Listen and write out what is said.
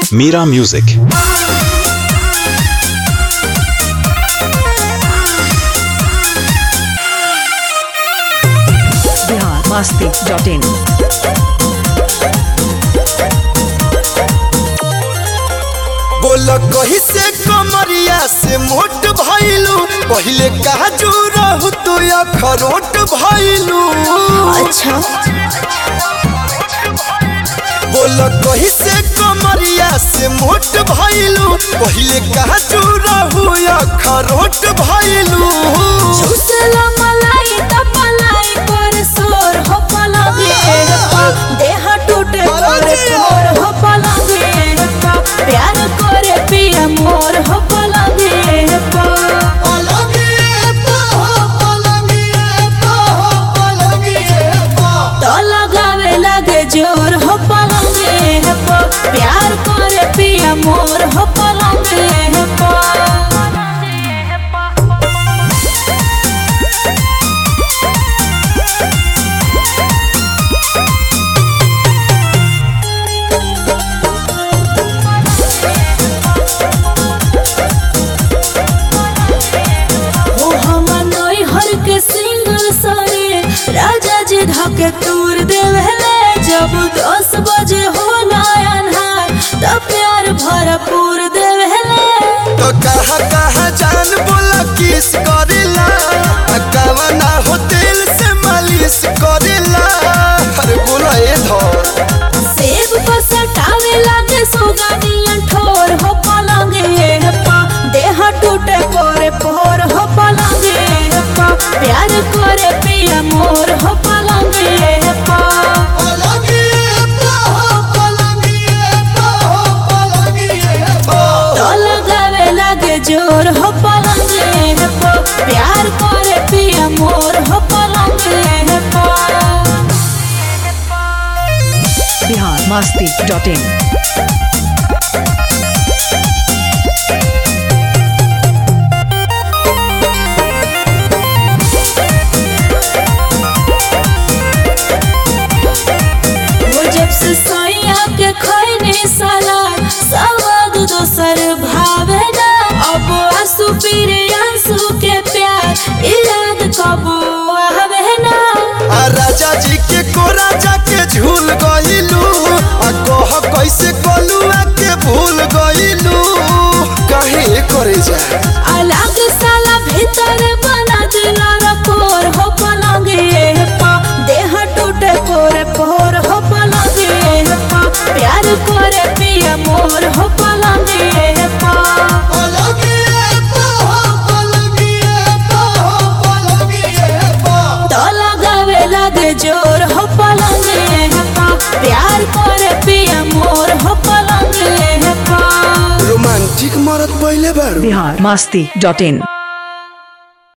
Mira Music. Bihar Masti dot in बोल कही से कमरिया से मोट भइलू पहिले काजू रहू तू अखरोट भइलू अच्छा बोल कही से कमरिया से मोट भइलू पहिले काजू रहू अखरोट भइलू चूसला मलाई त पलाई पर सोर हो पलंगे पा देह टूटे पर तोर हो पलंगे पा प्यार करे पिया मोर हो पलंगे पा तो लगावे लगे जोर हो पलंगे पा प्यार करे पिया मोर हो पलंगे पा ओ हमर नई हर के सिंगल सरे राजा जी धके तूर देवेले जब दस बजे हो अन्हार त प्यार भरपूर देवेले तो कहा कहा जान बोला किस करेला कवना हो दिल से मालिश करेला अरे बोला ए धर सेब पर सटावे लागे सुगानियन ठोर हो पलंगे पा देह टूटे पोरे पोर हो पलंगे पा प्यार करे पिया मोर हो पलंगे पा तो लगावे लगे जोर हो पलंगे पा प्यार करे पिया मोर हो पलंगे पा बिहार मस्ती डॉट इन वो जब से सोया के खैने साला सवाद दोसर भावे ना अब आंसू पीरे आंसू के प्यार ई याद कबो आवे ना आ राजा जी के को राजा के झूल गइलू आ कह कैसे कलुआ के भूल गइलू काहे करे जा अलग साला भीतर बना दिला रखोर हो पलंगे पा देह टूटे पोरे पोर हो पलंगे पा प्यार करे पिया मोर हो पलंगे पा तो लगावे लगे जोर हो पलंगे पा प्यार करे पिया मोर हो पलंगे पा रोमांटिक मरत पहिले बारू बिहार मस्ती डॉट इन